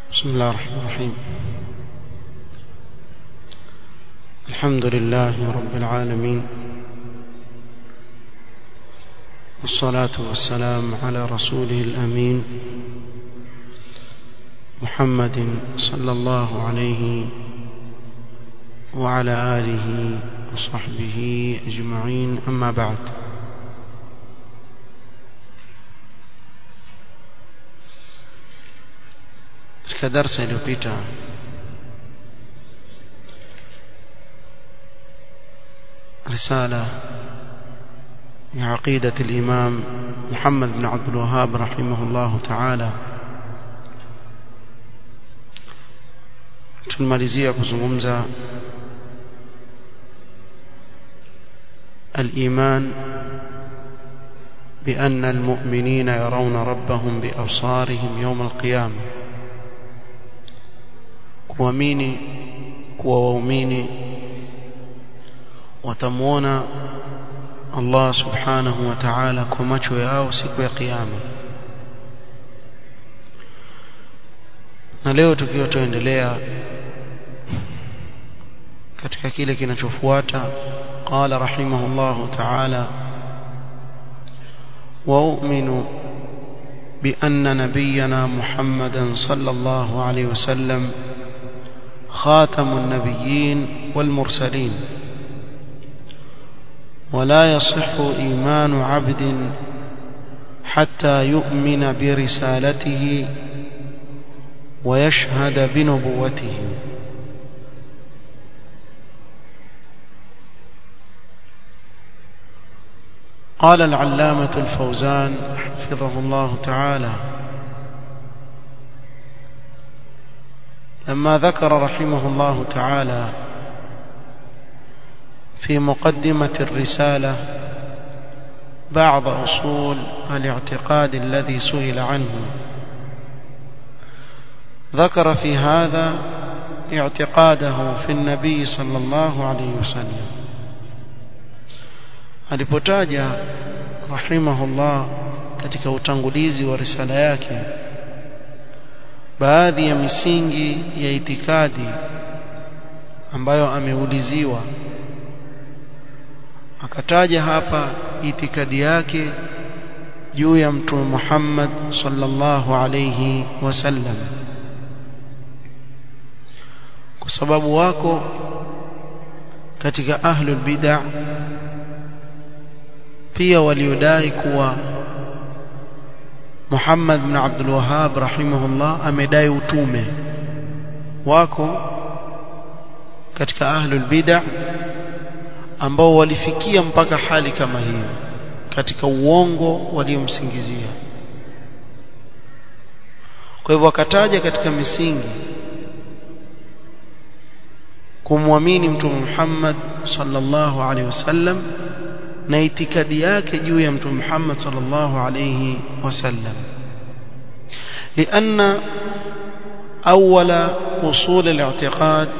بسم الله الرحمن الرحيم الحمد لله رب العالمين والصلاة والسلام على رسوله الأمين محمد صلى الله عليه وعلى آله وصحبه أجمعين أما بعد katika darsa iliyopita رسالة عقيدة الإمام محمد بن عبد الوهاب رحمه الله تعالى tunamalizia kuzungumza الإيمان بأن المؤمنين يرون ربهم بأبصارهم يوم القيامة kuamini kuwa waumini watamuona Allah subhanahu wa ta'ala kwa macho yao siku ya kiyama na leo tukiwa tuendelea katika kile kinachofuata qala rahimahullahu ta'ala وأؤمن بأن نبينا محمدا صلى الله عليه وسلم خاتم النبيين والمرسلين ولا يصح إيمان عبد حتى يؤمن برسالته ويشهد بنبوته قال العلامة الفوزان حفظه الله تعالى لما ذكر رحمه الله تعالى في مقدمة الرسالة بعض أصول الاعتقاد الذي سئل عنه ذكر في هذا اعتقاده في النبي صلى الله عليه وسلم alipotaja rahimahullah katika utangulizi wa risala yake baadhi ya misingi ya itikadi ambayo ameuliziwa akataja hapa itikadi yake juu ya mtume Muhammad sallallahu alayhi wasallam kwa sababu wako katika ahlul bid'ah pia waliodai kuwa Muhammad bin Abdul Wahhab rahimahullah amedai utume wako katika ahlul bid'ah ambao walifikia mpaka hali kama hiyo katika uongo waliomsingizia kwa hivyo akataja katika misingi kumwamini mtume Muhammad sallallahu alaihi wasallam na itikadi yake juu ya mtume Muhammad sallallahu alayhi wasallam لأن أول أصول الاعتقاد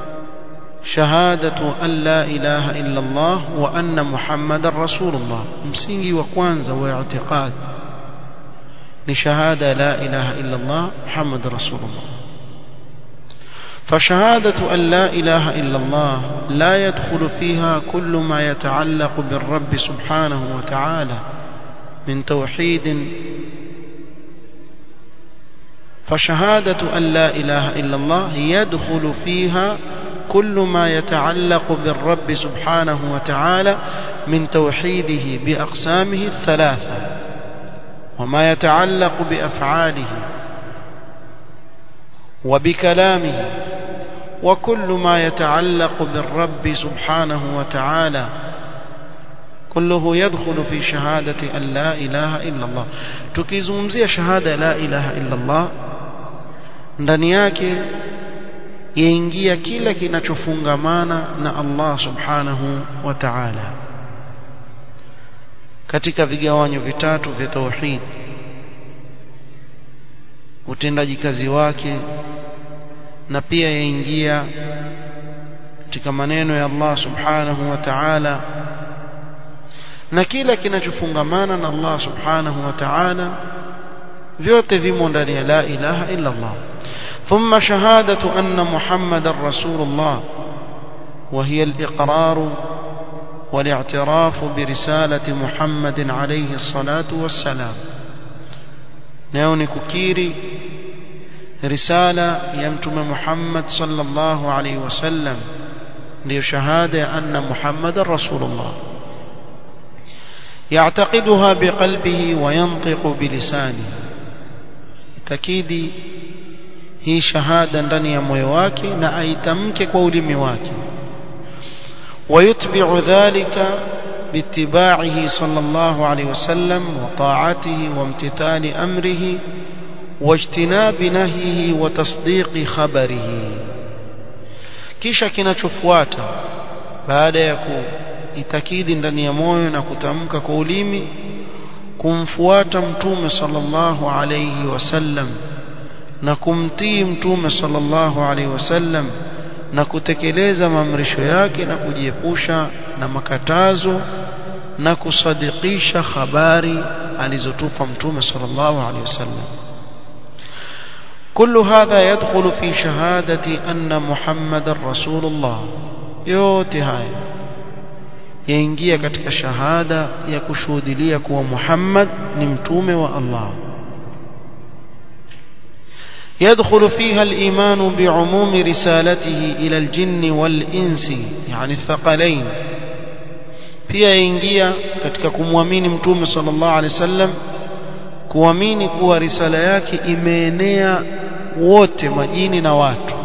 شهادة أن لا إله إلا الله وأن محمد رسول الله msingi wa kwanza wa i'tiqad ni shahada la ilaha illa Allah Muhammad rasulullah فشهادة أن لا إله إلا الله لا يدخل فيها كل ما يتعلق بالرب سبحانه وتعالى من توحيد فشهادة أن لا إله إلا الله يدخل فيها كل ما يتعلق بالرب سبحانه وتعالى من توحيده بأقسامه الثلاثة وما يتعلق بأفعاله وبكلامه وكل ما يتعلق بالرب سبحانه وتعالى كله يدخل في شهادة أن لا إله إلا الله tukizungumzia shahada la ilaha illa Allah ndani yake yaingia kila kinachofungamana na Allah subhanahu wa ta'ala katika vigawanyo vitatu vya tauhid utendaji kazi wake na pia yaingia katika maneno ya Allah subhanahu wa ta'ala na kila kinachofungamana na Allah subhanahu wa ta'ala vyote vimo ndani ya la ilaha illa Allah ثم شهادة أن محمد رسول الله وهي الإقرار والاعتراف برسالة محمد عليه الصلاة والسلام نيوني ككيري رسالة يمتم محمد صلى الله عليه وسلم لشهادة أن محمد رسول الله يعتقدها بقلبه وينطق بلسانه تكيدي hii shahada ndani ya moyo wake na aitamke kwa ulimi wake ويتبع ذلك باتباعه صلى الله عليه وسلم وطاعته وامتثال أمره واجتناب نهيه وتصديق خبره kisha kinachofuata baada ya kuitakidi ndani ya moyo na kutamka kwa ulimi kumfuata mtume sallallahu alayhi wasallam na kumtii mtume sallallahu alayhi wasallam na kutekeleza maamrisho yake na kujiepusha na makatazo na kusadikisha habari alizotupa mtume sallallahu alayhi wasallam كل هذا يدخل في شهادة أن محمد رسول الله yote haya yaingia katika shahada ya kushuhudilia kuwa Muhammad ni mtume wa Allah يدخل فيها الإيمان بعموم رسالته إلى الجن والإنس يعني الثقلين pia yaingia katika kumwamini mtume sallallahu alaihi wasallam kuamini kuwa risala yake imeenea wote majini na watu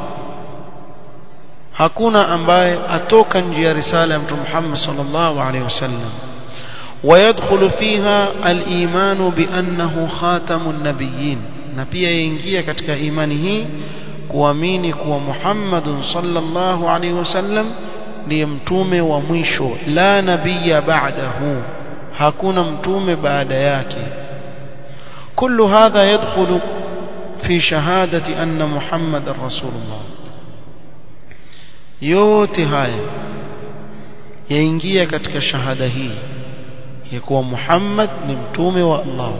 hakuna ambaye atoka nje ya risala ya mtume Muhammad sallallahu alaihi wasallam ويدخل فيها الإيمان بأنه خاتم النبيين na pia yaingia katika imani hii kuamini kuwa Muhammadun sallallahu alaihi wasallam ndiye mtume wa mwisho la nabiyya ba'dahu hakuna mtume baada yake كل هذا يدخل في شهادة أن محمد رسول الله yote haya yaingia katika shahada hii ya kuwa Muhammad ni mtume wa Allah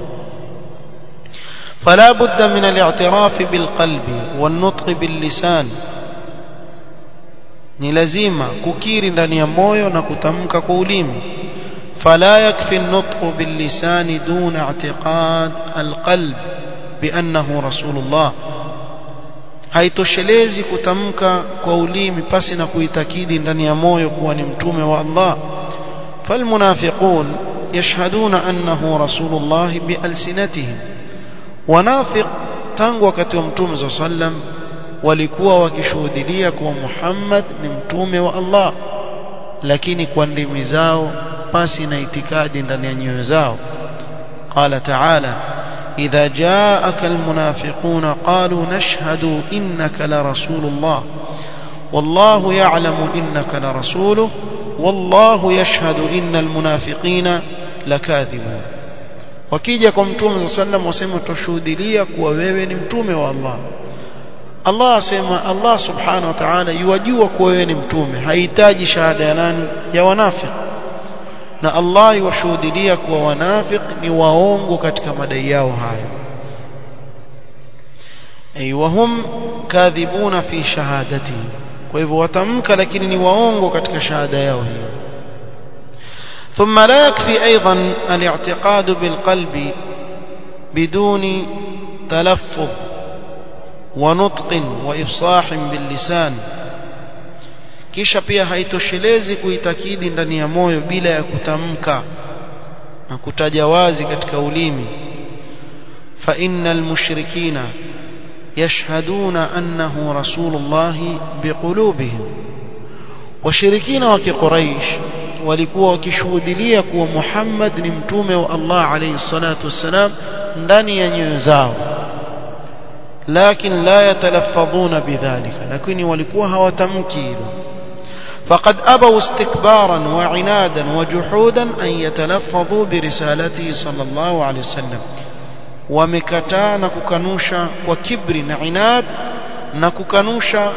فلا بد من الاعتراف بالقلب والنطق باللسان ni lazima kukiri ndani ya moyo na kutamka kwa ulimi فلا يكفي النطق باللسان دون اعتقاد القلب بأنه رسول الله haitoshelezi kutamka kwa ulimi pasi na kuitakidi ndani ya moyo kuwa ni mtume wa Allah falmunafiqun yashhaduna annahu rasulullah bialsinatihim wanafiq tangu wakati wa mtume za sallam walikuwa wakishuhudia kuwa Muhammad ni mtume wa Allah lakini kwa ndimi zao pasi na itikadi ndani ya nyoyo zao qala ta'ala idha ja'aka almunafiquna qalu nashhadu innaka la rasulullah wallahu ya'lamu innaka la rasuluhu wallahu yashhadu innal munafiqina lakathibun wakija kwa mtume sallam wasema tushuhudia kuwa wewe ni mtume wa Allah Allah asema Allah subhanahu wa ta'ala yuwajua kuwa wewe ni mtume hahitaji shahada ya nani ya wanafiki na Allah yuwashuhudia kuwa wanafiki ni waongo katika madai yao hayo ay wahum kadhibuna fi shahadati kwa hivyo watamka lakini ni waongo katika shahada yao hiyo ثم لا يكفي أيضا الاعتقاد بالقلب بدون تلفظ ونطق وإفصاح باللسان kisha pia haitoshelezi kuitakidi ndani ya moyo bila ya kutamka na kutaja wazi katika ulimi fa innal mushrikina yashhaduna annahu rasulullah biqulubihim washirikina wa kiquraish walikuwa wakishuhudia kuwa Muhammad ni mtume wa Allah alayhi salatu wassalam ndani ya nyoyo zao lakini la yatalaffadhuna bidhalika lakini walikuwa hawatamki hilo فقد أبوا استكبارا وعنادا وجحودا أن يتلفظوا برسالته صلى الله عليه وسلم ومكتا نككنوشا وكبر نعناد نككنوشا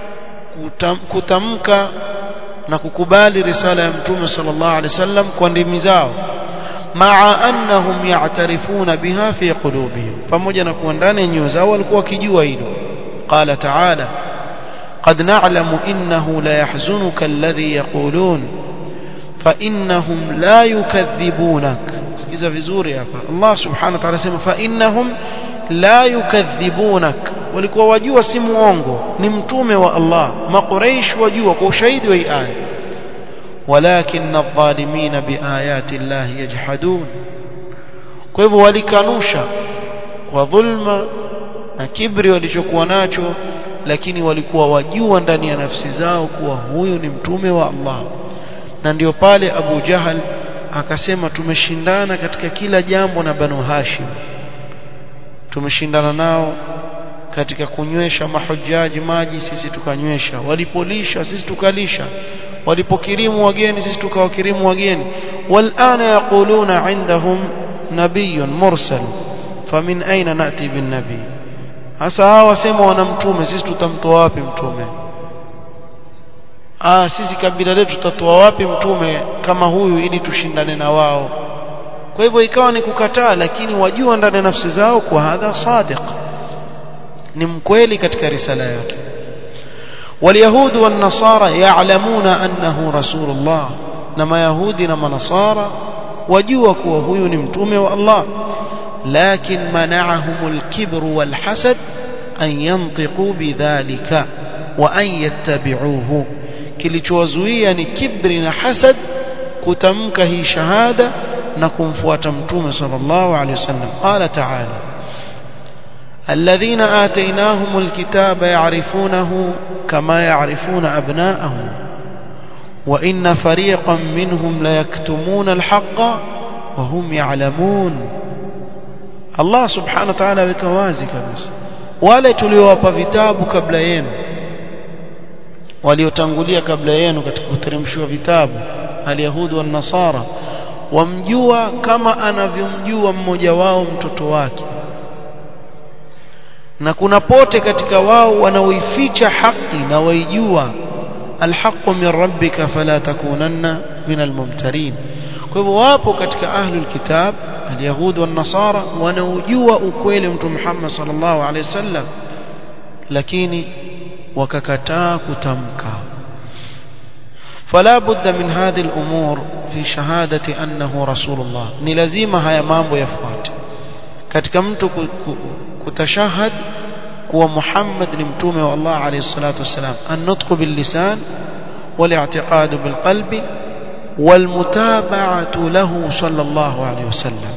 كتمك نككبالي رسالة يمتوم صلى الله عليه وسلم كوندمزاو مع أنهم يعترفون بها في قلوبهم فموجة نكون ndani nyoyo zao walikuwa wakijua hilo قال تعالى قد نعلم إنه لا يحزنك الذي يقولون فإنهم لا يكذبونك sikiza vizuri hapa Allah subhanahu wa ta'ala sema fa innahum la yukadhibunak walikuwa wajua si muongo ni mtume wa Allah maqureish wajua kwa ushahidi wa aya walakin adh-dhalimin biayati Allah yajhadun kwa hivyo walikanusha kwa dhulma na kibri walichokuwa nacho lakini walikuwa wajua ndani ya nafsi zao kuwa huyu ni mtume wa Allah na ndio pale Abu Jahal akasema tumeshindana katika kila jambo na Banu Hashim tumeshindana nao katika kunywesha mahujaji maji sisi tukanywesha walipolisha sisi tukalisha walipokirimu wageni sisi tukawakirimu wageni walana yaquluna indahum nabiyyun mursal famin aina nati bin nabii hasa hao wasema wana mtume sisi tutamtoa wapi mtume ah sisi kabila letu tutatoa wapi mtume kama huyu ili tushindane na wao kwa hivyo ikawa ni kukataa lakini wajua ndani ya nafsi zao kwa hadha sadiq ni mkweli katika risala yake واليهود والنصارى يعلمون أنه رسول الله نما يهودي نما نصارى وجوا كوا هو نمتومه والله لكن منعهم الكبر والحسد أن ينطقوا بذلك وأن يتبعوه kilichowazuia ni kibri na hasad kutamka hii shahada na kumfuata mtume sallallahu alaihi wasallam qala ta'ala alladhina atainahum alkitaba ya'rifunahu kama ya'rifuna abna'ahum wa inna fariqan minhum la yaktumuna alhaqqa wa hum ya'lamun Allah subhanahu wa ta'ala weka wazi kabisa wale tuliowapa vitabu kabla yenu waliotangulia kabla yenu katika kuteremshiwa vitabu alyahudi wa nasara wamjua kama anavyomjua mmoja wao mtoto wake na kuna pote katika wao wanaoificha haki na waijua alhaqu min rabbika fala takunanna min almumtarin kwa hivyo wapo katika ahlul kitab alyahudi wa nasara wanaojua ukweli mtume Muhammad sallallahu alaihi wasallam lakini wakakataa kutamka فلا بد من هذه الأمور في شهادة أنه رسول الله ni lazima haya mambo yafuate katika mtu kutashahad kuwa Muhammad ni mtume wa Allah alayhi salatu wasalam an-nutq bil lisan wal-i'tiqad bil qalbi wal-mutaba'atu lahu sallallahu alayhi wasallam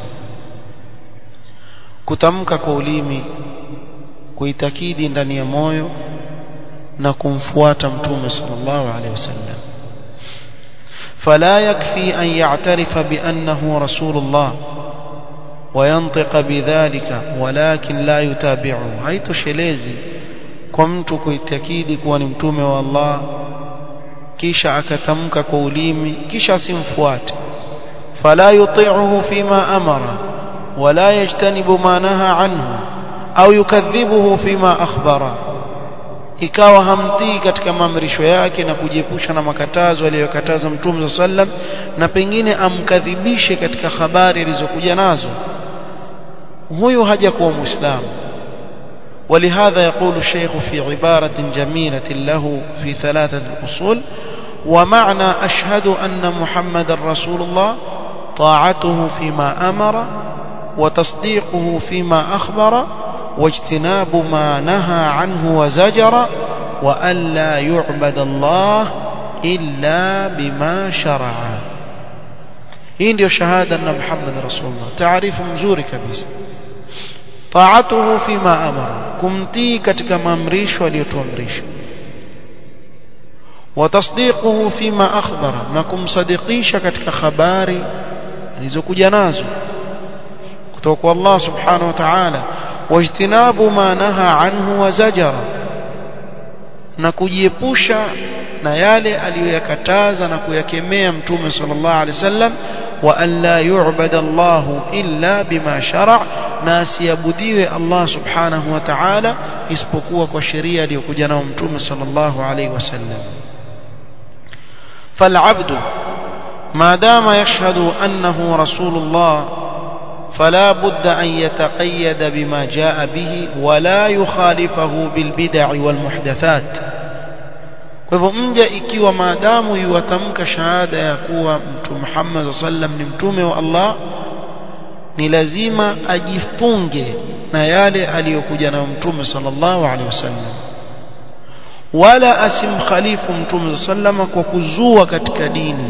kutamka kwa ulimi kuitakidi ndani ya moyo na kumfuata mtume sallallahu alaihi wasallam فلا يكفي أن يعترف بأنه رسول الله وينطق بذلك ولكن لا يتابعه هاي تشليزي كمت كيتكيدي كوان متومي والله كيشا أكتمك كوليمي كيشا سنفوات فلا يطيعه فيما أمر ولا يجتنب ما نهى عنه أو يكذبه فيما أخبره ikawa hamtii katika maamrisho yake na kujiepusha na makatazo aliyokataza mtume sallam na pengine amkadhibishe katika habari alizokuja nazo huyu hajakuwa muislamu ولهذا يقول الشيخ في عبارة جميلة له في ثلاثة الأصول ومعنى أشهد أن محمد رسول الله طاعته فيما أمر وتصديقه فيما أخبر واجتناب ما نهى عنه وزجر وألا يعبد الله إلا بما شرع hii ndio shahada na Muhammad Rasulullah taarifu mzuri kabisa taatuhu fima amara kumtii katika maamrisho aliyotuamrisha wa tasdiquhu fima akhbara na kumsadikisha katika habari alizokuja nazo kutoka kwa Allah subhanahu wa ta'ala واجتناب ما نهى عنه وزجر na kujiepusha na yale aliyoyakataza na kuyakemea mtume sallallahu alaihi wasallam wa an la yu'bada Allah illa bima shara' na asiabudiwe Allah subhanahu wa ta'ala isipokuwa kwa sheria aliyokuja nayo mtume sallallahu alaihi wasallam فالعبد ما دام يشهد أنه رسول الله فلا بد أن يتقيد بما جاء به ولا يخالفه بالبدع والمحدثات kwa hivyo mja ikiwa maadamu yuwatamka shahada ya kuwa mtume Muhammad sallam ni mtume wa Allah ni lazima ajifunge na yale aliyokuja nayo mtume sallallahu alaihi wasallam wala asimkhalifu mtume sallama kwa kuzua katika dini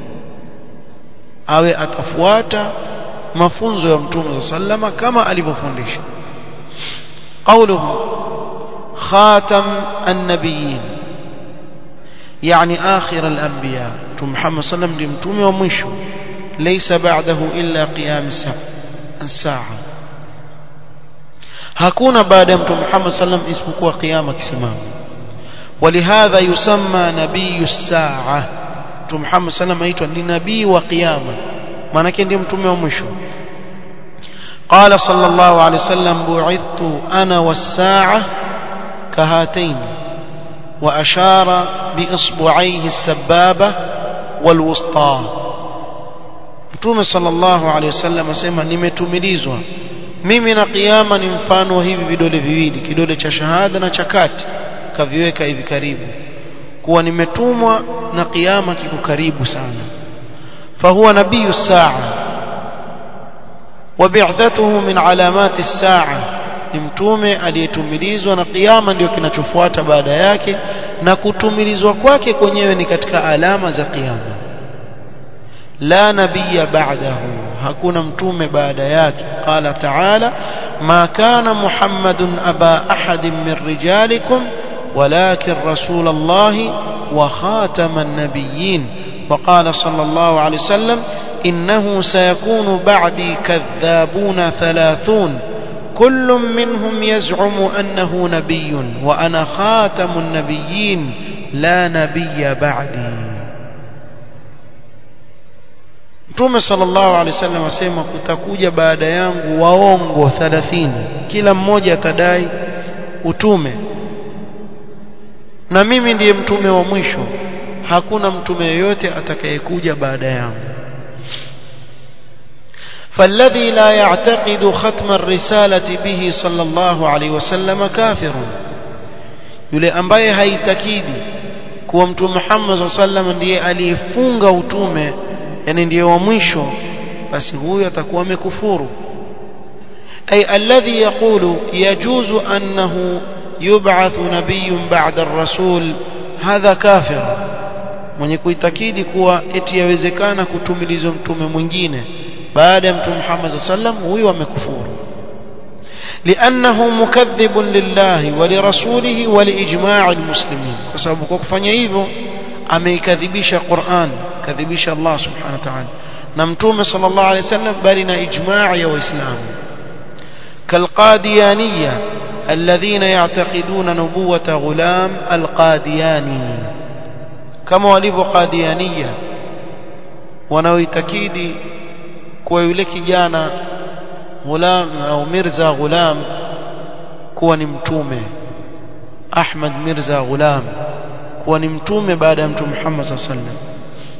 awe atafuata mafunzo ya mtume sallama kama alivyofundisha قوله خاتم النبيين يعني آخر الأنبياء محمد صلى الله عليه وسلم متومه ومشو ليس بعده إلا قيام الساعة hakuna baada ya mtume Muhammad sallam isipokuwa kiyama kisimama ولهذا يسمى نبي الساعة mtume Muhammad sallam aitwa ni nabii wa kiyama maana yake ndiye mtume wa mwisho قال صلى الله عليه وسلم بعثت أنا والساعة كهاتين وأشار بإصبعيه السبابة والوسطى Mtume sallallahu alaihi wasallam asema nimetumilizwa mimi na kiyama ni mfano wa hivi vidole viwili kidole cha shahada na cha kati kaviweka hivi karibu kuwa nimetumwa na kiyama kiko karibu sana fahuwa nabiyu saa وبعثته من علامات الساعة ni mtume aliyetumilizwa na kiyama ndio kinachofuata baada yake na kutumilizwa kwake kwenyewe ni katika alama za kiyama la nabiyya ba'dahu hakuna mtume baada yake qala ta'ala ma kana muhammadun aba ahadin min rijalikum walakin rasul allah wa khataman nabiyyin وقال صلى الله عليه وسلم إنه سيكون بعدي كذابون ثلاثون كل منهم يزعم أنه نبي وأنا خاتم النبيين لا نبي بعدي Mtume sallallahu alaihi wasallam asema kutakuja baada yangu waongo 30 kila mmoja atadai utume na mimi ndiye mtume wa mwisho hakuna mtume yoyote atakayekuja baada yangu فالذي لا يعتقد ختم الرسالة به صلى الله عليه وسلم كافر yule ambaye haitakidi kuwa mtume Muhammad صلى الله عليه وسلم ndiye aliyefunga utume yani ndiye wa mwisho basi huyo atakuwa amekufuru ay alladhi yaqulu yajuzu annahu yub'ath nabiyyun ba'da ar-rasul hadha kafir mwenye kuitakidi kuwa eti yawezekana kutumilizwa mtume mwingine baada ya mtume Muhammad sallam huyu amekufuru لأنه مكذب لله ولرسوله ولإجماع المسلمين وسبب kwa kufanya hivyo ameikadhibisha Qur'an kadhibisha Allah subhanahu wa ta'ala na mtume sallallahu alayhi wasallam bali na ijma' ya waislamu كالقاديانية الذين يعتقدون نبوة غلام القادياني كما walivyo qadiyaniyya wanaoitakidi kuwa yule kijana ghulam au mirza ghulam kuwa ni mtume Ahmad Mirza Ghulam kuwa ni mtume baada ya mtume Muhammad sallallahu alaihi wasallam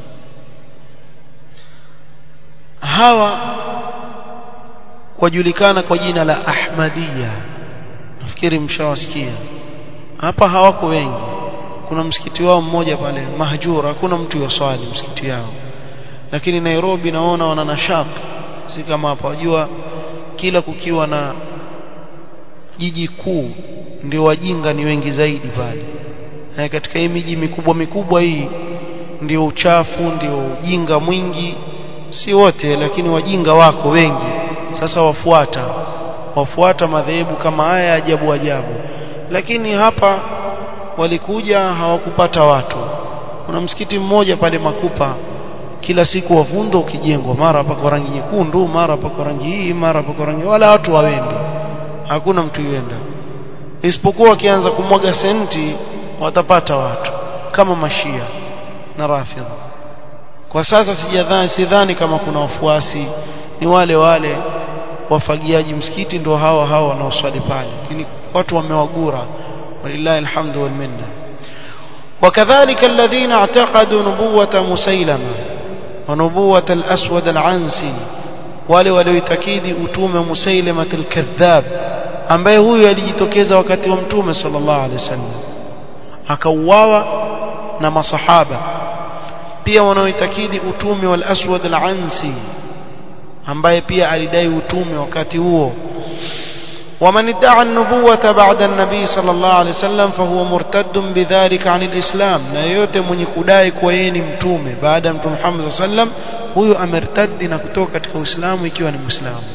hawa wajulikana kwa jina la Ahmadiyya nafikiri mshawasikia hapa hawako wengi kuna msikiti wao mmoja pale mahjura hakuna mtu yoswali msikiti yao lakini Nairobi naona wana nashaq si kama hapa wajua kila kukiwa na jiji kuu ndio wajinga ni wengi zaidi pale na katika hii miji mikubwa mikubwa hii ndio uchafu ndio ujinga mwingi si wote lakini wajinga wako wengi sasa wafuata wafuata madhehebu kama haya ajabu ajabu lakini hapa walikuja hawakupata watu kuna msikiti mmoja pale makupa kila siku wavundo ukijengwa mara hapa kwa rangi nyekundu mara hapa kwa rangi hii mara hapa kwa rangi wala watu hawendi hakuna mtu yuenda isipokuwa wakianza kumwaga senti watapata watu kama mashia na rafidha kwa sasa sijadhani sidhani kama kuna wafuasi ni wale wale wafagiaji msikiti ndio hawa hawa wanaoswali pale lakini watu wamewagura walillahi alhamdu wal minna وكذلك الذين اعتقدوا نبوة مسيلمة ونبوة الأسود العنسي wale walioitakidi utume wa Musailamatul al-Kadhab ambaye huyu alijitokeza wakati wa mtume sallallahu alaihi wasallam akauawa na masahaba pia wanaoitakidi utume wal Aswad al-Ansi ambaye pia alidai utume wakati huo ومن ادعى النبوة بعد النبي صلى الله عليه وسلم فهو مرتد بذلك عن الإسلام na yote mwenye kudai kuwa yeye ni mtume baada ya mtume Muhammad صلى الله عليه وسلم huyo amertadi na kutoka katika Uislamu ikiwa ni Muislamu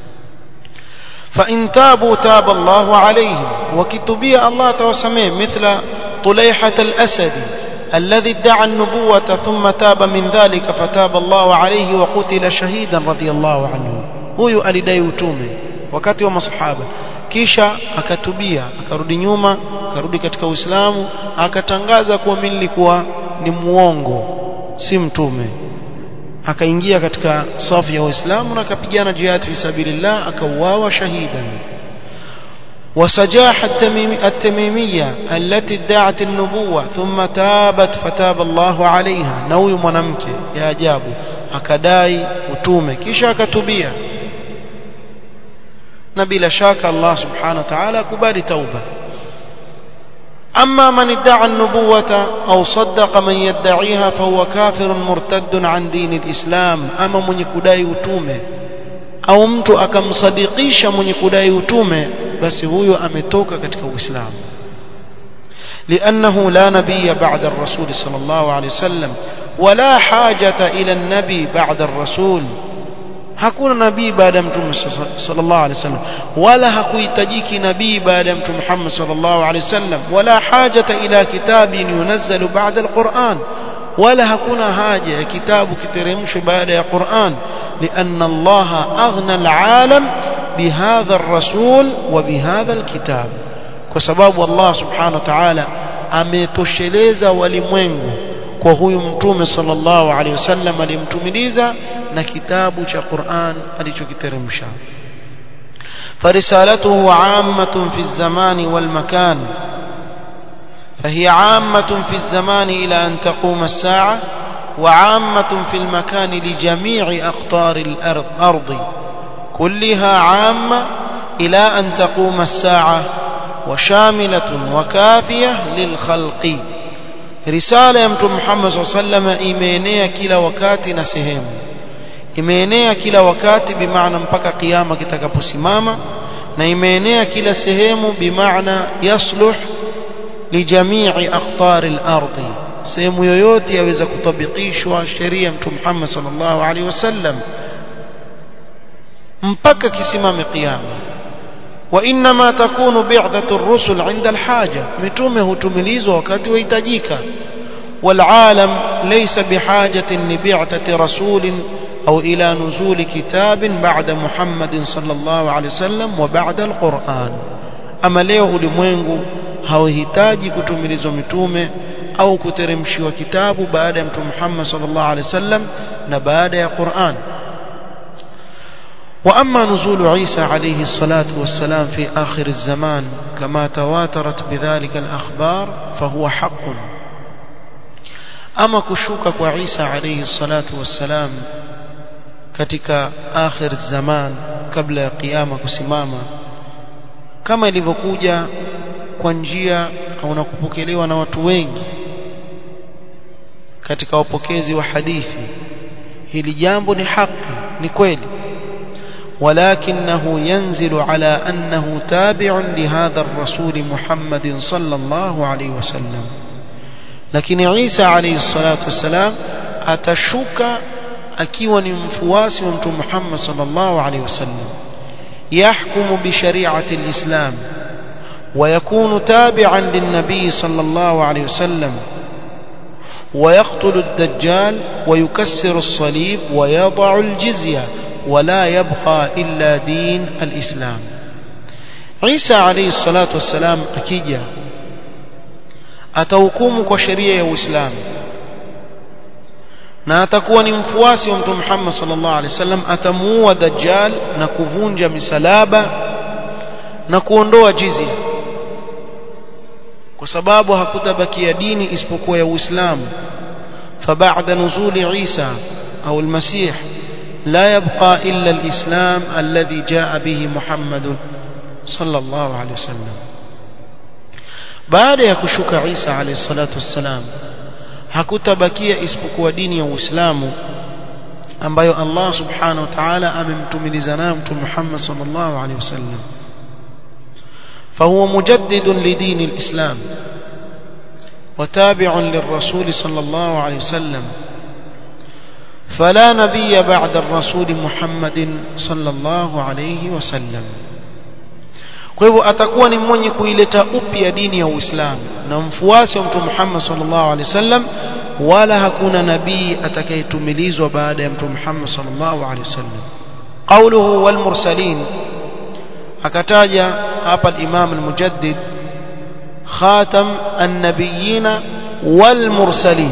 فإن تابوا تاب الله عليهم وكتبيا الله توسميه مثل طليحة الأسد الذي ادعى النبوة ثم تاب من ذلك فتاب الله عليه وقتل شهيدا رضي الله عنه huyu alidai utume wakati wa masahaba kisha akatubia akarudi nyuma akarudi katika Uislamu akatangaza kuwa mimi nilikuwa ni muongo si mtume akaingia katika safu ya Uislamu na akapigana jihad fi sabilillah akauawa shahidan وسجاح التميمية التي ادعت النبوة ثم تابت فتاب الله عليها نوي mwanamke ya ajabu akadai utume kisha akatubia na bila shaka Allah subhanahu wa ta'ala kubali tauba أما من ادعى النبوة أو صدق من يدعيها فهو كافر مرتد عن دين الإسلام أما من يكدai utume au mtu akamsadikisha mwenye kudai utume basi huyo ametoka katika Uislamu لأنه لا نبي بعد الرسول صلى الله عليه وسلم ولا حاجة إلى النبي بعد الرسول hakuna nabii baada ya mtume sallallahu alaihi wasallam wala hakuhitajiki nabii baada ya mtume Muhammad sallallahu alaihi wasallam wala hajata ila kitabin yunazzalu ba'da alquran wala hakuna haja ya kitabu kiteremshwe baada ya Qur'an لأن الله أغنى العالم بهذا الرسول وبهذا الكتاب وسبب الله سبحانه وتعالى ametosheleza walimwengu kwa huyu mtume sallallahu alaihi wasallam alimtumiliza na kitabu cha Qur'an alichokiteremsha فرسالته عامة في الزمان والمكان فهي عامة في الزمان إلى أن تقوم الساعة وعامة في المكان لجميع أقطار الأرض كلها عامة إلى أن تقوم الساعة وشاملة وكافية للخلق risala ya mtume Muhammad SAW imeenea kila wakati na sehemu imeenea kila wakati bimaana mpaka kiyama kitakaposimama na imeenea kila sehemu bimaana yasluh lijamii aqtar al-ardh sehemu yoyote yaweza kutabikishwa sheria ya mtume Muhammad sallallahu alaihi wasallam mpaka kisimame kiyama وإنما تكون بعثة الرسل عند الحاجة متومه تمليز وقت ويتجيك والعالم ليس بحاجة لبعثة رسول أو إلى نزول كتاب بعد محمد صلى الله عليه وسلم وبعد القرآن أما leo ulimwengu hauhitaji kutumilizwa mitume au kuteremshiwa kitabu baada ya mtume Muhammad sallallahu alaihi wasallam na baada ya Qur'an وأما نزول عيسى عليه الصلاة والسلام في آخر الزمان كما تواترت بذلك الأخبار فهو حق أما كشوك وعيسى عليه الصلاة والسلام katika akhir zaman kabla ya kiyama kusimama kama ilivyokuja kwa njia au na kupokelewa na watu wengi katika wapokezi wa hadithi hili jambo ni haki ni kweli ولكنه ينزل على أنه تابع لهذا الرسول محمد صلى الله عليه وسلم لكن عيسى عليه الصلاة والسلام أتشك أكيون مفواس ومت محمد صلى الله عليه وسلم يحكم بشريعة الإسلام ويكون تابعا للنبي صلى الله عليه وسلم ويقتل الدجال ويكسر الصليب ويضع الجزية ولا يبقى إلا دين الإسلام عيسى عليه الصلاة والسلام أكيجا atahukumu kwa sheria ya Uislamu na atakuwa ni mfuasi wa Mtume Muhammad sallallahu alaihi wasallam atamuua Dajjal na kuvunja misalaba na kuondoa jizya kwa sababu hakutabakia dini isipokuwa ya Uislamu فبعد نزول عيسى أو المسيح لا يبقى إلا الإسلام الذي جاء به محمد صلى الله عليه وسلم baada ya kushuka Isa alayhi salatu wassalam hakutabakia isipokuwa dini ya Uislamu ambayo Allah subhanahu wa ta'ala amemtumiliza nayo mtume Muhammad sallallahu alayhi wasallam فهو مجدد لدين الإسلام وتابع للرسول صلى الله عليه وسلم فلا نبي بعد الرسول محمد صلى الله عليه وسلم kwa hivyo atakuwa ni mwenye kuileta upya dini ya Uislamu na mfuasi wa Mtume Muhammad sallallahu alaihi wasallam wala hakuna nabii atakayetumilizwa baada ya Mtume Muhammad sallallahu alaihi wasallam qawluhu wal mursalin akataja hapa al-Imam al-Mujaddid khatam an-nabiyyin wal mursalin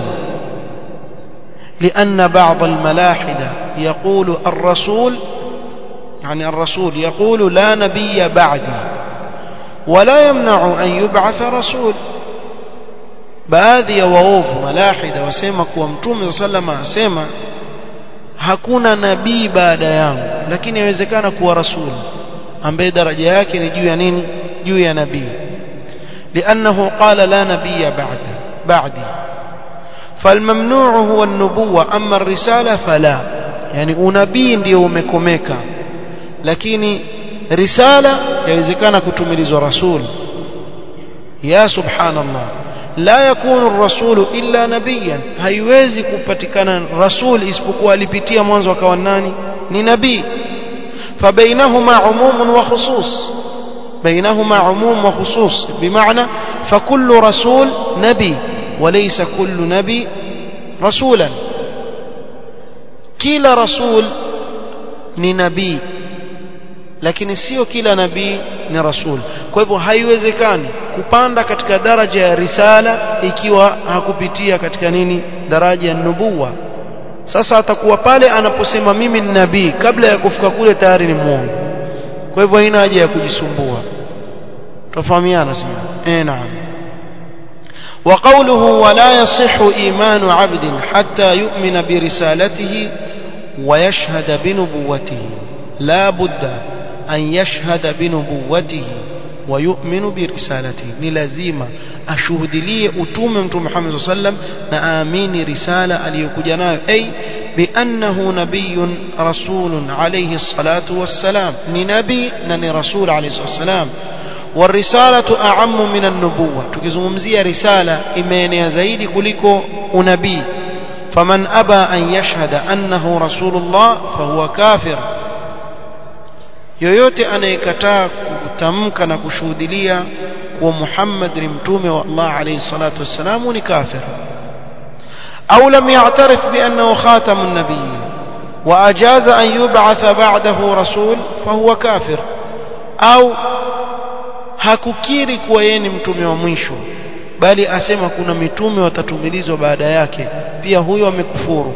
لأن بعض الملاحدة يقول الرسول يعني الرسول يقول لا نبي بعدي ولا يمنع أن يبعث رسول baadhi ya waovu malahida wasema kuwa mtume sallama asema hakuna nabii baada yangu lakini inawezekana kuwa rasul ambaye daraja yake ni juu ya nini juu ya nabii لانه قال لا نبي بعد بعدي فالممنوع هو النبوة أما الرسالة فلا يعني unabii ndio umekomeka lakini risala yawezekana kutumilizwa rasul ya subhanallah la yakunu ar-rasul illa nabiyan haiwezi kupatikana rasul isipokuwa alipitia mwanzo akawa nani ni nabii فبينهما عموم وخصوص بينهما عموم وخصوص بمعنى فكل رسول نبي وليس كل نبي رسولا كلا رسول ni nabii lakini sio kila nabii ni rasul kwa hivyo haiwezekani kupanda katika daraja ya risala ikiwa hakupitia katika nini daraja ya nubuwa sasa atakuwa pale anaposema mimi ni nabii kabla ya kufika kule tayari ni muongo kwa hivyo haina haja ya kujisumbua tufahamiana sio eh naam وقوله ولا يصح إيمان عبد حتى يؤمن برسالته ويشهد بنبوته لا بد أن يشهد بنبوته ويؤمن برسالته نلزيما أشهد لي أتوم محمد صلى الله عليه وسلم نآمين رسالة اليكجناء أي بأنه نبي رسول عليه الصلاة والسلام ننبي نني رسول عليه الصلاة والسلام والرسالة أعم من النبوة تكزمزية رسالة إيمان زيد كلكو نبي فمن أبى أن يشهد أنه رسول الله فهو كافر yoyote anayekataa kutamka na kushuhudilia kuwa Muhammad ni mtume wa Allah alayhi salatu wassalam ni kafir au lam ya'tarif bi annahu khatamun nabiyyin wa ajaza an yub'atha ba'dahu rasul fahuwa kafir au hakukiri kuwa yeye ni mtume wa mwisho bali asema kuna mitume watatumilizwa baada yake pia huyo amekufuru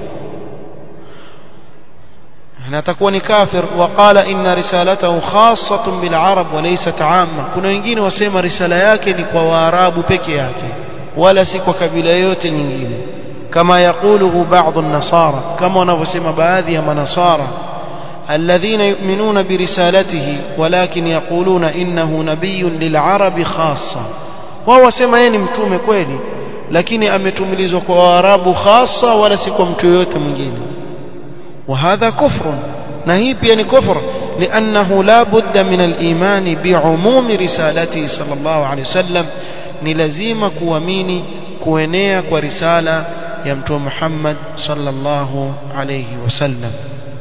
atakuwa ni kafir waqala inna risalatahu khassatun bil arab wa laysat amma kuna wengine wasema risala yake ni kwa waarabu peke yake wala si kwa kabila yote nyingine kama yakuluhu baadhi an-nasara kama wanavyosema baadhi ya manasara الذين يؤمنون برسالته ولكن يقولون إنه نبي للعرب خاصة وهو سما yeye ni mtume kweli lakini ametumilizwa kwa waarabu khasa wala si kwa mtu yote mwingine وهذا كفر نهي بيان كفر لأنه لا بد من الإيمان بعموم رسالته صلى الله عليه وسلم نلزيم كواميني كوينيا ورسالة يمتو محمد صلى الله عليه وسلم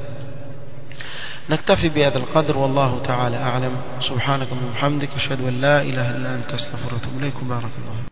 نكتفي بهذا القدر والله تعالى أعلم سبحانك وبحمدك أشهد أن لا إله إلا أنت أستغفرك وأتوب إليك بارك الله